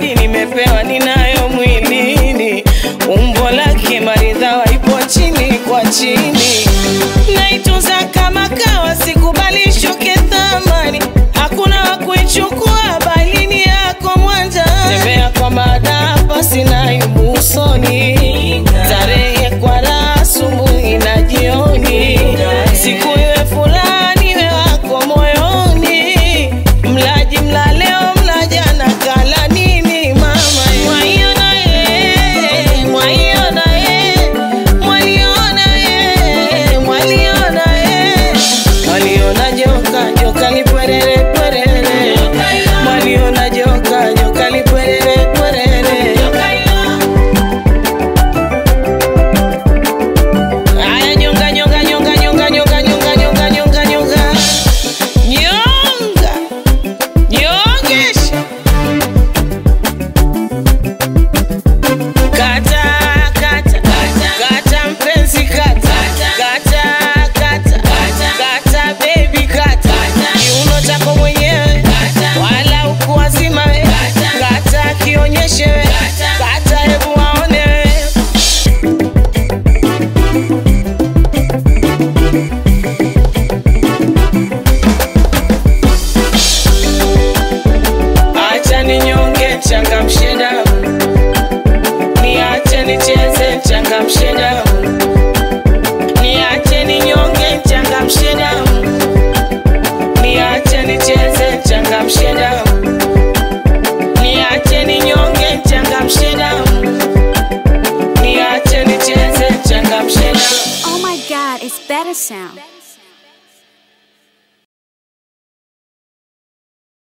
zawadi nimepewa ninayo mwilini, umbo lake maridhawa ipo chini kwa chini, naitunza kama kawa, sikubali shuke thamani, hakuna wa kuichukua bali ni yako mwanja. Tembea kwa mada hapa, sina aibu usoni, tarehe kwa raha asubuhi na jioni, siku iwe fulani iwe wako moyoni, mlaji mla leo mla jana kala nini mama mwaiona ye mwaiona ye mwaliona ye mwaliona ye mwaliona joka joka lipwerere pwerere mwaliona joka joka lipwerere pwerere Aya nyonga nyonga nyonga nyonga nyonga nyonga nyonga nyonga nyonga nyonga nyongesha kata kata kata mpenzi kata kata kata kata baby kata kiuno chako mwenyewe wala ukuwazima we kata kionyeshe we kata hebu waone we Acha ninyonge changamshe damu, niache nicheze changamshe damu, niache ninyonge changamshe damu, niache nicheze changamshe damu, niache ninyonge changamshe damu, niache nicheze changamshe damu. Oh my god, it's better sound.